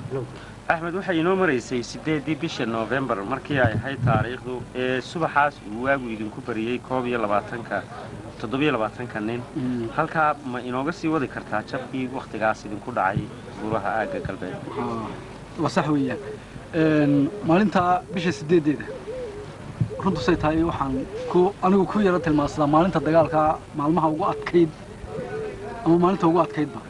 axmed waxay inoo maraysay siddeeddii bisha noofembar markii ay ahayd taariikhdu ee subaxaas uu waagu idinku bariyey koob iyo labaatanka toddobiyo labaatanka nin halkaa ma inooga sii wadi kartaa jabkii wakhtigaas idinku dhacay buuraha aagga galbeed waa sax weeyaan maalintaa bisha sideedeeda runtu say tahay waxaan ku anigu ku yaro tilmaansadaa maalinta dagaalka maalmaha ugu adkayd ama maalinta ugu adkaydba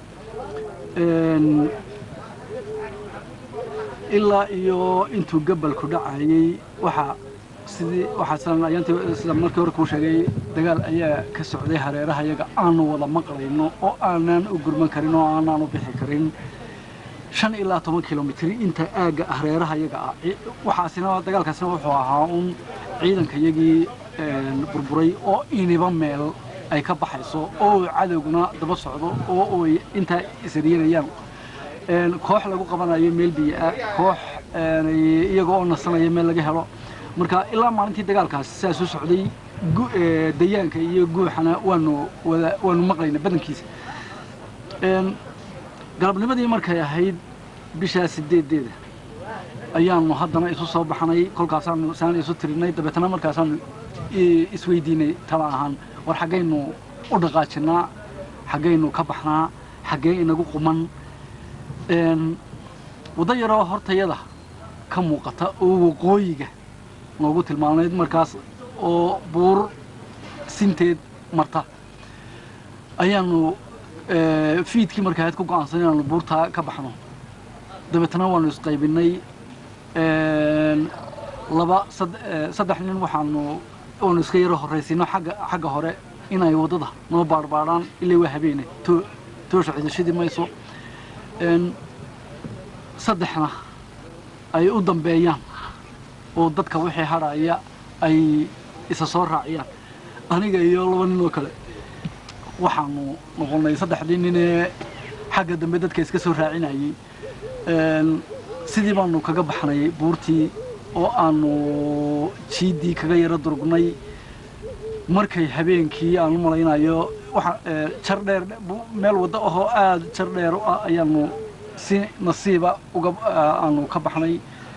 ilaa iyo intuu gabalku dhacayey waxaa sidii waxaa sidan ayaantii sida markii hore kuu sheegay dagaal ayaa ka socday hareeraha yaga aanu wada maqlayno oo aanaan u gurman karin oo aanaan u bixi karin shan ilaa toban kilomitr inta aagga hareeraha yaga ah waxaasina dagaalkaasina wuxuu ahaa un ciidanka yagii burburay oo iniba meel ay ka baxayso oo cadowguna daba socdo oo ay intaa isriyanayaan koox lagu qabanayo meel biyo-ah koox iyaga oo nasanaya meel laga helo marka ilaa maalintii dagaalkaas sidaas u socday dayaanka iyo guuxana waanu wada waanu maqlayna badankiisa galabnimadii markay ahayd bishaa sideedeeda ayaanu haddana isu soo baxnay kolkaasaanu saan isu tirinay dabeetana markaasaanu isweydiinay tala ahaan war xaggaynu u dhaqaajinaa xaggaynu ka baxnaa xaggee inagu quman waddo yaroo hortayada ka muuqata oo waqooyiga noogu tilmaamayd markaas oo buur sinteed marta ayaanu fiidkii marka ahayd ku go-aansan inaanu buurtaa ka baxno dabeetana waanu isqaybinay laba saddex nin waxaanu waanu iska yaro horraysiino agga xagga hore inay waddada noo baarbaadhaan ilaa waa habeene toosha cidashadii mayso saddexna ay u dambeeyaan oo dadka wixii hadhaaya ay isa soo raaciyaan aniga iyo laba nin oo kale waxaanu noqonnay saddexdii ninee xagga dambe dadka iska soo raacinayey sidii baanu kaga baxnay buurtii oo aanu jiiddii kaga yaro durugnay markay habeenkii aan u malaynayo jar dheer meel waddo ahoo aada jar dheer u ah ayaanu si nasiiba uga aanu ka baxnay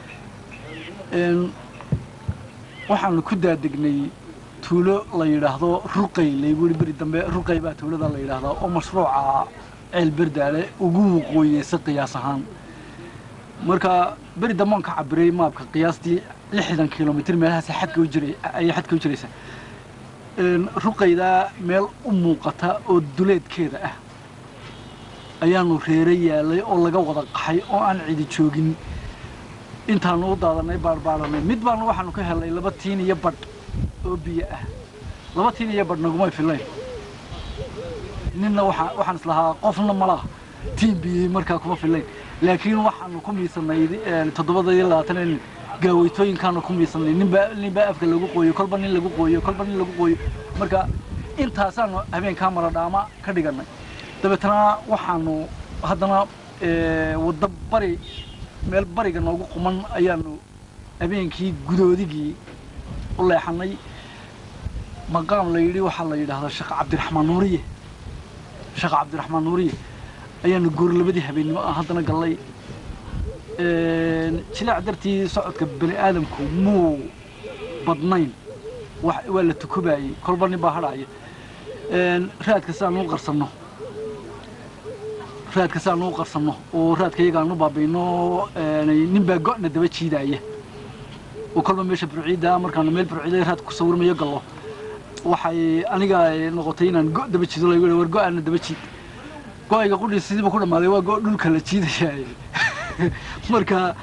waxaanu ku daadegnay tuulo la yidhaahdo ruqay laygu yihi beri dambe ruqay baa tuulada la yidhaahdaa oo mashruuca ceel berdaale ugu waqooyeysa qiyaas ahaan marka beri dambe aan ka cabiray maabka qiyaastii lixdan kilomitr meelahaas xadka u jiray ayay xadka u jiraysa ruqaydaa meel u muuqata oo duleedkeeda ah ayaanu reere yaalay oo laga wada qaxay oo aan cidi joogin intaanu u daadanay baarbaaranay mid baanu waxaanu ka helnay laba tiin iyo badh oo biyo ah laba tiin iyo badh nagumay filayn ninna waa waxaan islahaa qofna malaha tiin biyey markaa kuma filayn laakiin waxaanu ku miisanay toddobada iyo labaatan nin gaaweytooyinkaanu ku miisanay ninba ninbaa afka lagu qooyo kolba nin lagu qooyo kolba nin lagu qooyo marka intaasaanu habeenkaa maradhaama ka dhiganay dabeetana waxaanu haddana waddo bari meel bariga noogu quman ayaanu habeenkii gudoodigii u leexanay maqaam la yidhi waxaa la yidhaahdaa sheekh cabdiraxmaan nuuriye sheekh cabdiraxmaan nuuriye ayaanu goor labadii habeennimo ah haddana gallay jilaac dartii socodka bani aadamku muu badnayn waa la tukubaayey kolba nin baa hadhaaya raadka si aan u qarsanno raadka si aan u qarsanno oo raadka iyaga aan u baabayno nin baa go-na daba jiidaaya oo kolba meesha burciidda markaanu meel burciida raadka ku sawirmayo gallo waxay aniga noqotay inaan go daba jiido lagu war go-aana daba jiid go-ayga qudhii sidiiba ku dhammaaday waa go dhulka la jiidaya marka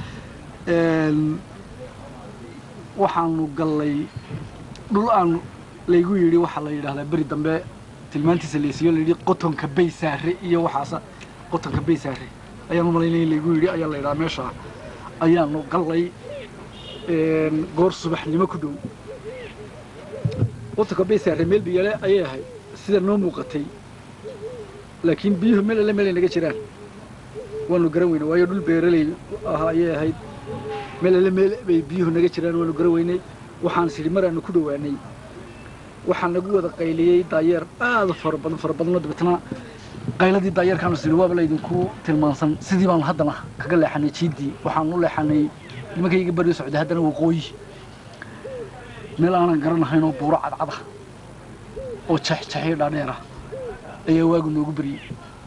waxaanu gallay dhul aan laygu yidhi waxaa la yidhahdaa beri dambe tilmaantiisa laysiiyo layidhi qotonka baysaare iyo waxaasa qotonka baysaare ayaan u malaynaya in laygu yidhi ayaa la yidhaha meesha ayaanu gallay goor subaxnimo ku dhow qotonka baysaare meel biyale ayay ahayd sida noo muuqatay laakiin biyuhu meel alle meelay naga jiraan waanu garan weynay waayo dhul beeraley ah ayay ahayd meel alle meel bay biyuhu naga jiraan waanu garan weynay waxaan sidhi maraanu ku dhowaanay waxaa nagu wada qayliyey daayeer aada fara badan fara badanoo dabeetana qayladii daayarkaanu siri waaba laydinku tilmaansan sidii baanu haddana kaga leexanay jiiddii waxaanu u leexanay nimankayga beri socday haddana waqooyi meel aanan garanahayn oo buuro cadcada oo jexjexyo dhaadheera ayaa waagu noogu beriyey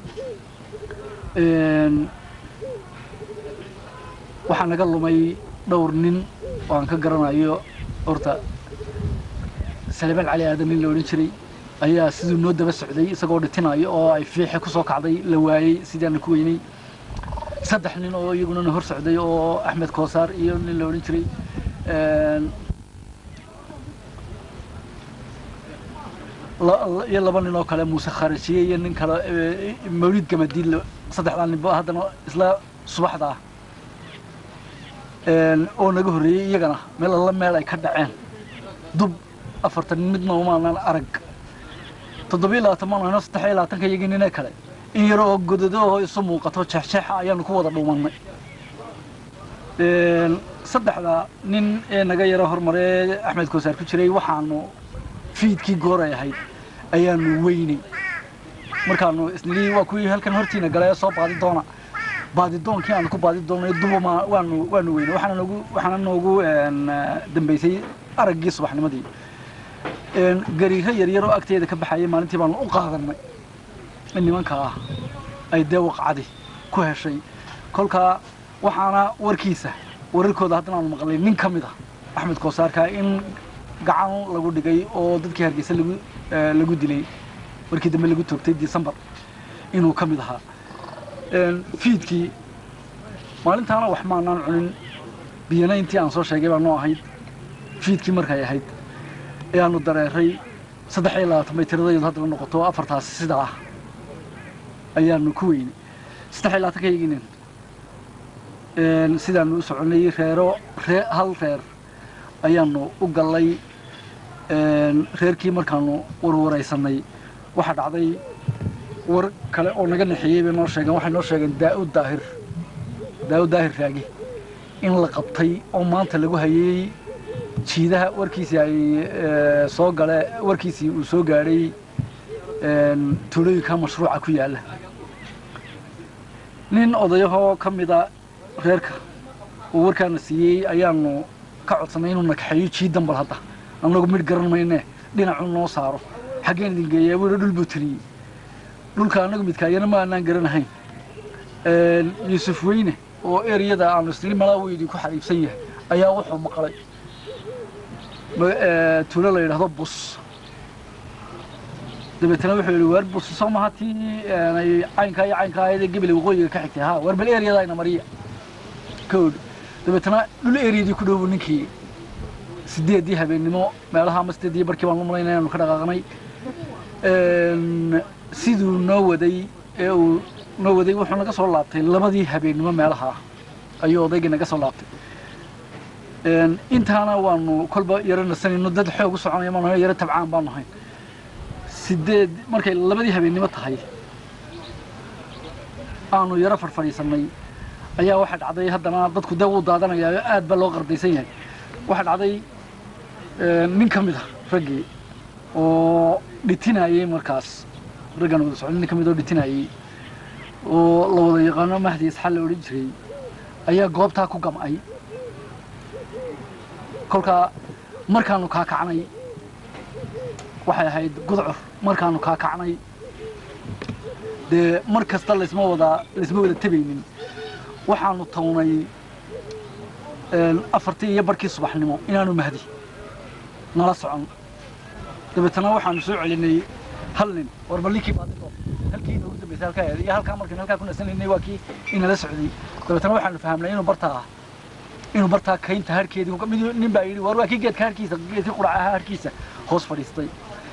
waxaa naga lumay dhowr nin oo aan ka garanayo horta salebaan cali aadan nin la odhan jiray ayaa siduu noo daba socday isagoo dhitinayo oo ay fiixe ku soo kacday la waayey sidii aana ku weynay saddex nin oo iyaguna na hor socday oo axmed koosaar iyo nin la odhan jiray iyo laba nin oo kale muuse kharajiye iyo nin kale mawlid gamadiid saddexdaa ninba haddana isla subaxda ah oo naga horreeyey iyagana meel alla meel ay ka dhaceen dub afartan midna umaanan arag toddobiyo labaatan maan hayno saddex iyo labaatanka iyagii ninee kale in yar oo godado oo isu muuqato jeexjeexa ayaanu ku wada dhuumannay saddexda nin ee naga yaro hormaree axmed koosaar ku jiray waxaanu fiidkii gooray ahayd ayaanu weynay markaanu isnilii waa kuwii halkan hortiina galee soo baadi doona baadidoonkii aanu ku baadi doonay dubama waanu waanu weynay waxaana noogu waxaana noogu dambaysay araggii subaxnimadii gariiro yaryar oo agteeda ka baxayay maalintii baanu u qaadanay in nimanka ah ay dee waqcadi ku heshay kolkaa waxaana warkiisa wararkooda haddana aanu maqlay nin ka mid ah axmed koosaarka in gacan lagu dhigay oo dadkii hargeysa lagu lagu dilay markii dambe lagu toogtay decembar inuu ka mid ahaa fiidkii maalintaana wax maanaan cunin biyana intii aan soo sheegay baa noo ahayd fiidkii markay ahayd ayaanu dareeray saddex iyo labaatan bay tiradaydu haddana noqoto afartaasi sidaa ah ayaanu ku weynay saddex iyo labaatanka yaginin sidaanu u soconay reero ree hal reer ayaanu u gallay reerkii markaanu warwaraysanay waxaa dhacday war kale oo naga nexeeyey bay noo sheegeen waxay noo sheegeen daa'ud daahir daa'ud daahir raagi in la qabtay oo maanta lagu hayey jiidaha warkiisii ay soo gale warkiisii uu soo gaadhay tuulooyinka mashruuca ku yaalla nin odayahoo ka mida reerka uu warkaana siiyey ayaanu ka codsanay inuu nakaxeeyo jiidan bal hadda annagu midh garan mayne dhinacuu noo saaro xaggeen idin geeyaa buu dhul buu tiriyey dhulka annagu midkaayana ma aanaan garanahayn yuusuf weyne oo ereyada aanu isnili malaa uu idinku xariibsan yahay ayaa wuxuu maqlay tuulo la yidhaahdo bus dabeetana wuxuu yidhi waar bus soo maha tii caynkaa iyo caynkaa ayadee gebele waqooyiga ka xigtay ha waar bal ereyadayna mariya koodh dabeetana dhul ereyadii ku dhowbu ninkii sideeddii habeennimo meelaha ama sideeddii barkii baan u malayna inaanu ka dhaqaaqnay siduu noo waday ee uu noo waday wuxuu naga soo laabtay labadii habeennimo meelaha ayuu odaygii naga soo laabtay intaana waanu kolba yaro nasanayno dad xoog u soconaya maanu hayn yaro tabcaan baanu hayn sideed markay labadii habeennimo tahay aanu yaro farfadhiisannay ayaa waxaa dhacday haddana dadku dee wuu daadanayaa aad baa loo qardaysan yahay waxaa dhacday nin ka mid a raggii oo dhitinayey markaas raggan wada socday nin ka mid oo dhitinayey oo la wada yaqaano mahdi isxal la odhan jiray ayaa goobtaa ku gam'ay kolkaa markaanu kaakacnay waxay ahayd gudcur markaanu kaakacnay dee mar kasta laysma wada laysma wada tabaynin waxaanu tawnay afartii iyo barkii subaxnimo inaanu mahdi nala socon dabeetana waxaanu soo celinay hal nin warba ninkii baadido halkii inoogu dambaysay halkaa eeday iyo halkaa markaan halkaa ku nasanaynay waa kii inala socday dabeetana waxaanu fahamnay inuu bartaa inuu bartaa kaynta harkeedii mid nin baa yidhi war waa kii geedka harkiisa geedkii quraca ahaa harkiisa hoos fadhiistay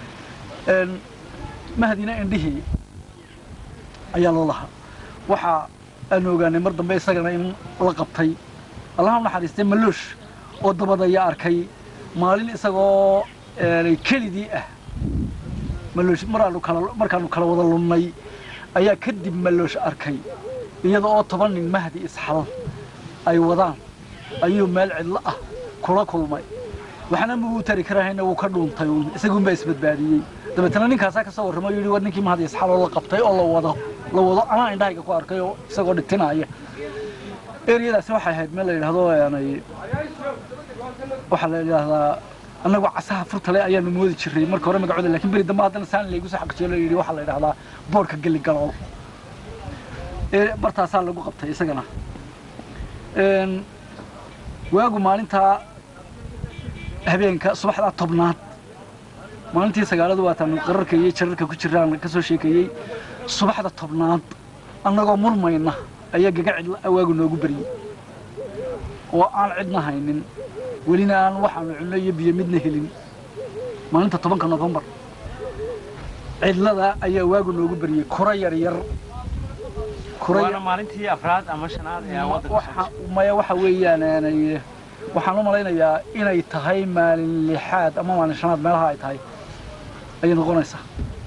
mahdina indhihii ayaa loo lahaa waxa aanu ogaanay mar dambe isagana in la qabtay allaha u naxariistay maloosh oo dabadaya arkay maalin isagoo kelidii ah maloosh maraanu kala markaanu kala wada lunnay ayaa kadib maloosh arkay iyada oo toban nin mahdi isxal ay wadaan ayuu meel cidlo ah kula kulmay waxna muu tari karahayna wuu ka dhuuntay uun isaguunbaa isbadbaadiyey dabeetana ninkaasaa ka soo warramay o yidhi war ninkii mahdi isxal oo la qabtay oo la wado la wado anaa indhahayga ku arkay oo isagoo dhitinaya eriyadaasi waxay ahayd meel la yidhaahdo yani waxaa la yidhaahdaa annagoo casaha furtale ayaanu moodi jiray marka hore magacooda lakin beri dambe haddana saan laygu soo xaqijiyo la yidhi waxaa la yidhahdaa boorka geli galool ee bartaasaa lagu qabtay isagana Een, waagu maalintaa habeenka subaxdaa tobnaad maalintii sagaaladu waataan qararka iyo jararka ku jiraan ka soo sheekeeyey subaxda tobnaad annagoo murmayna ayaa gaga cidla awaagu noogu beriyey oo aan cidna haynin welina aan waxaanu cunno iyo biyo midna helin maalinta tobanka nofembar cidlada ayaa waagu noogu beriyey kura yar yar kura waana maalintii afraad ama shanaad ee aan waddanka soo waxa maya waxa weeyaan aanay waxaan u malaynayaa inay tahay maalin lixaad ama maalin shanaad meelaha ay tahay ayay noqonaysaa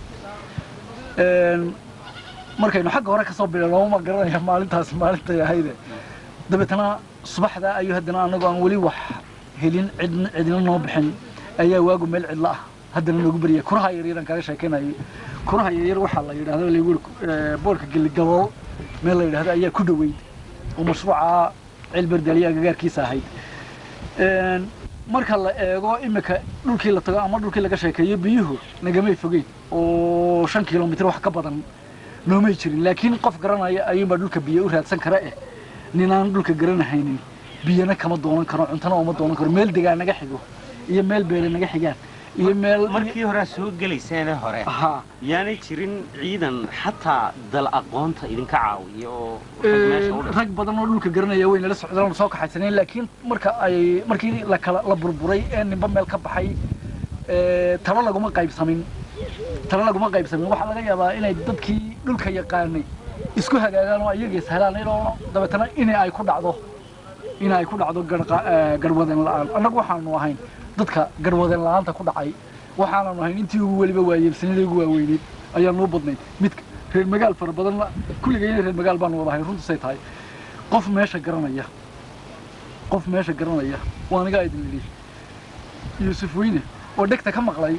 Een, markaynu xagga hore kasoo bilowno ma garanaya maalintaas maalintay ahayde dabeetana subaxda ayuu haddana anagoo aan weli wax helin cidna cidina noo bixin ayaa waagu meel cidlo ah haddana noogu beriyay kuraha yaryaraan kaga sheekeynayay kuraha yaryar waxaa la yidhahdo lagu yidhi boorka geligaboo meel la yidhahdo ayaa ku dhoweyd oo mashruuca cilberdaliya agagaarkiisa ahayd Een, marka la eego imika dhulkii la tago ama dhulkii laga sheekeeyo biyuhu nagamay fogeyn oo shan kilomitr wax ka badan noomay jirin laakiin qof garanaya ayuunbaa dhulka biyo u raadsan kara eh ninaan dhulka garanahaynin biyana kama doonan karo cuntana uma doonan karo meel degaa naga xigo iyo meel beele naga xigaan iyo meel markii hore aad soo gelayseene hore haa yaanay jirin ciidan xataa dal aqoonta idinka caawiya oo rag meesha u dhashay rag badan oo dhulka garanaya way nala socdaan oo soo kaxaysaneen laakiin marka ay markii la kala la burburay ee ninba meel ka baxay ee, talo laguma qaybsamin talo laguma qaybsamin waxaa laga yaabaa inay dadkii dhulka yaqaanay isku hagaagaan oo ayaga ishelaanay oo dabeetana inay ay ku dhacdo in ay ku dhacdo garqa- ee, garwadeen la'aan annagu waxaanu ahayn dadka garwadeen la'aanta ku dhacay waxaananu ahayn intii ugu weliba waayeelsanida ugu waaweyneyd ayaanu u badnayd mid reer magaal fara badan kulligayna reer magaal baanu wada ahayn runtusay tahay qof meesha garanaya qof meesha garanaya waa aniga idin idhi yuusuf weyne oo dhegta ka maqlay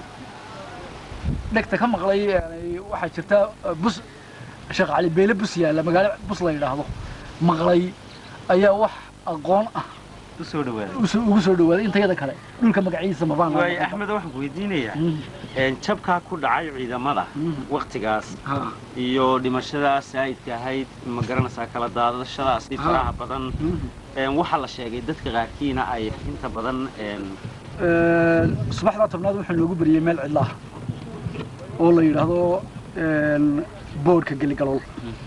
dhegta ka maqlay yani waxaa jirta uh, bus sheekh cali beele bus yaalla magaalo bus la yidhaahdo maqlay ayaa wax aqoon ah u soo dhawaaday uso- ugu soo dhawaaday intayada kale dhulka magaciisa mabaan waayo axmed waxaan ku weydiinayaa Mm, een, jabkaa ku dhacay ciidamada mm, waktigaas ha, iyo dhimashadaas saa'idka ahayd ma garanaysaa kala daadashadaasi Ha. faraha badan mm. een, waxaa la sheegay dadka qaarkiina ay inta badan een, Een, subaxdaa tobnaad wuxuu noogu beriyey meel cidla ah oo la yidhaahdo een, boodhka geligalool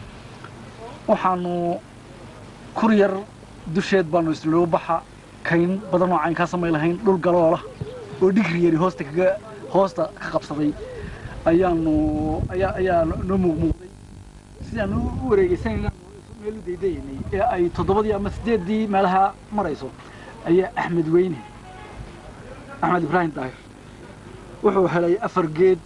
waxaanu kur yar dusheed baanu isnoo baxa kayn badan oo caynkaa samay lahayn dhul galoola oo dhigri yari hoosta kaga hoosta ka qabsaday ayaanu ayaa ayaa noo muuqmuuqday sidaan u u wareegeysanayna meel u daydaynay ee ay toddobadii ama sideeddii meelaha marayso ayaa axmed weyne axmed ibraahim daahir wuxuu helay afar geed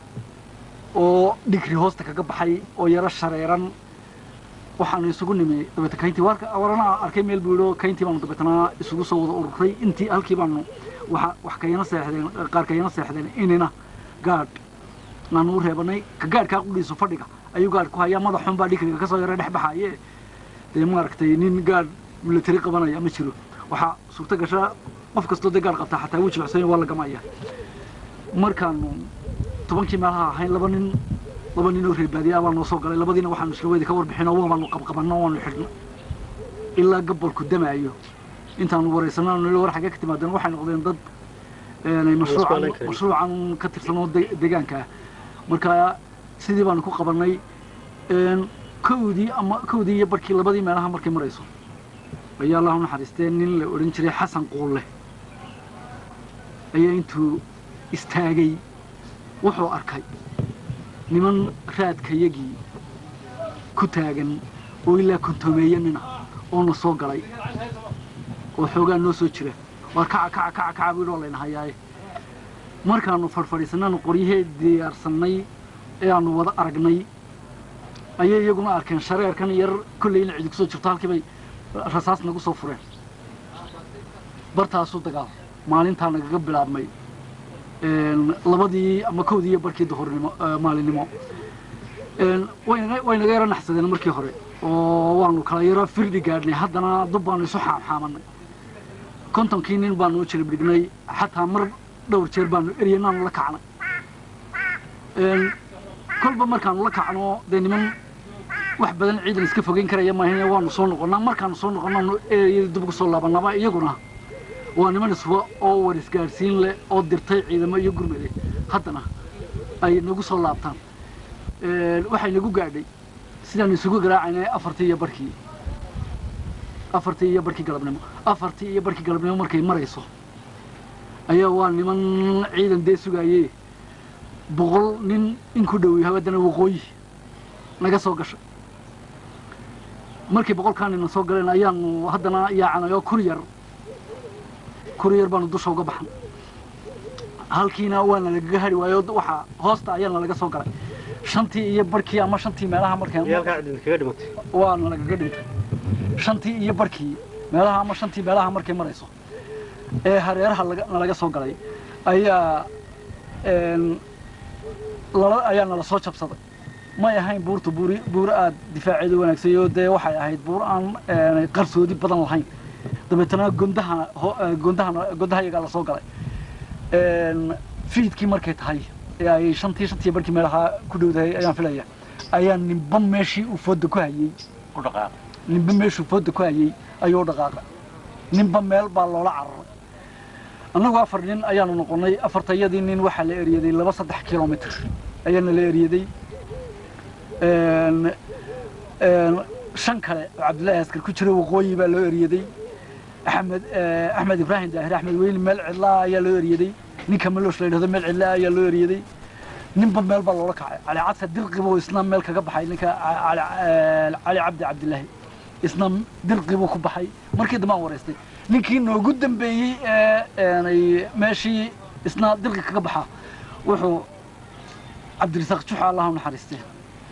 oo dhigri hoosta kaga baxay oo yaro shareeran waxaanu isugu nimi dabeeta kayntii warka warana arkay meel buu yidhi kayntii baanu dabeetana isugu soo wada ururay intii halkii baanu waxa wax kayana seexdeen qaar kayana seexdeen inina gaadh naanu u reebanay ka gaadhkaa qudhiisu fadhiga ayuu gaadh ku hayaa madaxun baa dhigriga kasoo yara dhex baxaye dee maaragtay nin gaadh milatari qabanaya ma jiro waxaa suurto gasha qof kastoo dee gaadh qabtaa xataa wuu jilcsan waa la gamaya markaanu tobankii meelaha ahayn laba nin laba nin oo reer baadiya baa noo soo galay labadiina waxaanu isla weydi ka warbixino waanu qabqabanno waanu xidhno ilaa gabolku damaayo intaanu waraysanno nili war xagee ka timaadeen waxay noqdeen dad een, mashruucan mashruucan ka tirsan oo de- deegaanka ah marka sidii baanu ku qabannay een, kowdii ama kowdii iyo barkii labadii meelaha markay marayso ayaa allahu naxariistee nin la odhan jiray xasan quulle ayaa intuu istaagay wuxuu arkay niman raadkayagii ku taagan oo ilaa kontomeeye nina oo na soo galay oo xoogaa noo soo jira waa kaca kaca kaca kaca buu yidhi waa layna hayaaye markaanu fadhfadhiisanaanu qoryahee diyaarsannay ee aanu wada aragnay ayay iyaguna arkeen shareerkan yar kolley ina cidi kusoo jirto halkii bay rasaas nagu soo fureen bartaasuu dagaal maalintaa nagaga bilaabmay een, labadii ama kowdii iyo barkii duhurnimo eh, maalinimo Een, waynaga waynaga yaro naxsadeen markii hore oo waanu kala yaro firdhi gaadhnay haddana dub baanu isu xaamxaamanay kontonkii nin baanu u jilib dhignay xataa mar dhowr jeer baanu eryanaanu la kacnay Een, kolba markaanu la kacno dee niman wax badan ciidan iska fogeyn karaya maahine waanu soo noqonnaa markaanu soo noqonnaanu eryadii dib ugu soo laabanaba iyaguna waa niman iswa oo war isgaadhsiin leh oo dirtay ciidamo iyo gurmade haddana ay nagu soo laabtaan Een, waxay nagu gaadhay sidaan isugu garaacaynay afartii iyo barkii afartii iyo barkii galabnimo afartii iyo barkii galabnimo markay marayso ayaa waa niman ciidan dee sugaayee boqol nin in ku dhow yahay haddana waqooyi naga soo gashay markii boqolkaa nina soo galeen ayaanu haddana yaacanay oo kuryar kuryar baanu dusha uga baxnay halkiina waana lagaga hari waayo waxaa hoosta ayaana laga soo galay shantii iyo barkii ama shantii meelaha markeen yaalkaa cidin kaga dhimatay waana lagaga dhintay shantii iyo barkii meelaha ama shantii meelaha markay marayso ee hareeraha laga- nalaga soo galay ayaa een, lala ayaa nala soo jabsaday may ahayn buurta buuri buuro aada difaaceeda wanaagsan oo dee waxay ahayd buur aan een, qarsoodi badan lahayn dabeetana gondaha ho- eh, gondahana gondaha iyagaa lasoo galay Een, fiidkii markay tahay ee ay shantii shantii barkii meelaha ku dhowdahay ayaan filaya ayaa ninba meeshii uu fooda ku hayey u dhaqaaq ninba meeshuu fooda ku hayey ayuu dhaqaaqay ninba meel baa loola cararay annagu afar nin ayaanu noqonnay afartayadii nin waxaa la eryaday laba saddex kilomitr ayaana la eryaday Een, een, shan kale oo cabdullaahi askar ku jira waqooyi baa loo eryaday axmed eh, axmed ibraahim daahir axmed weyli meel cidlaa ayaa loo eryaday ninka maloosh la yidhahdo meel cidlaa ayaa loo eryaday ninba meel baa loola kacay cali cadsa dirqibuu isna meel kaga baxay ninka ca- cali eh, cali cabdi cabdilaahi isna dirqibuu ku baxay markii dambe aan wareystay ninkii noogu dambeeyey ee eenay meeshii isna dirqi kaga baxa wuxuu cabdirisaaq juxa allah u naxariistee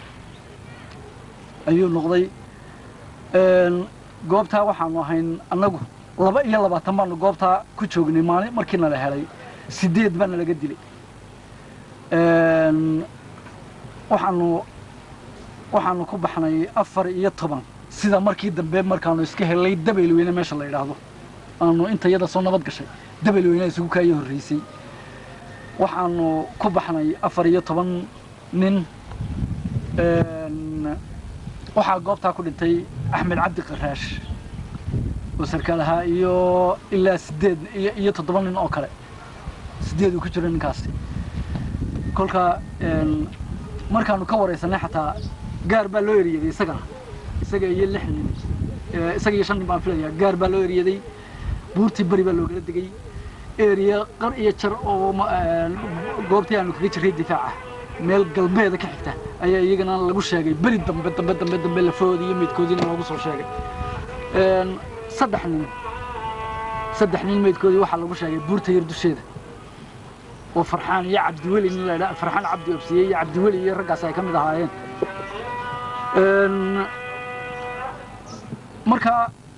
ayuu noqday Een, goobtaa waxaanu ahayn annagu laba iyo labaatan baanu goobtaa ku joognay maalin markii nala helay sideed baana laga dilay Een, waxaanu waxaanu ku baxnay afar iyo toban sida markii dambe markaanu iska helay dabaylweyne meesha la yidhaahdo aanu intayada soo nabad gashay dabaylweyne isugu kaaya horreysay waxaanu ku baxnay afar iyo toban nin Een, waxaa goobtaa ku dhintay axmed cabdi qaraash oo sarkaal ahaa iyo ilaa sideed iyo iyo toddoba nin oo kale sideed uu ku jiro ninkaasi kolka een, markaanu ka wareysanay xataa gaar baa loo eryaday isagana isaga iyo lix nin ee, isaga iyo shan nin baan filaya gaar baa loo eryaday buurtii beri baa loogala degay eriya qar iyo jar oo ma- een, goobtii aanu kaga jirray difaaca meel galbeeda ka xigta ayaa iyagana lagu sheegay beri dambe dambe dambe dambe lafoodi iyo midkoodiina loogu soo sheegay Een, saddex nin saddex nin meydkoodii waxaa lagu sheegay buurta yar dusheeda oo farxaan iyo cabdiweli nin la yidhaha farxaan cabdi obsiye iyo cabdiweli iyo raggaas ay ka mid ahaayeen Een, marka